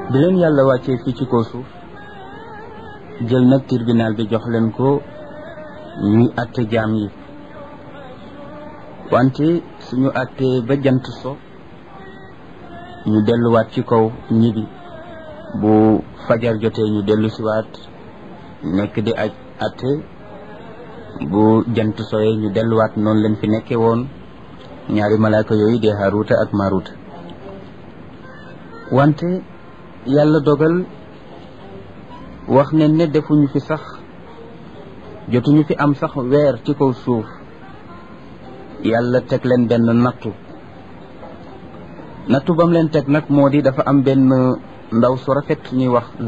bi leen yàlla wàccee fii ci kaw suuf jël nag tribunal bi jox leen ko ñuy àtte jaam yi wante suñu àttee ba jant so ñu delluwaat ci kaw ñibi bu fajar jotee ñu dellu siwaat nekk di aj àtte bu jant soyee ñu delluwaat noonu leen fi nekkee woon ñaari malaaka yooyu di Haaruuta ak Maaruuta wante yàlla dogal wax ne ne defuñu fi sax jotuñu fi am sax weer ci kaw suuf yàlla teg leen benn nattu nattu bam leen teg nag moo di dafa am benn ndaw su rafet ñuy wax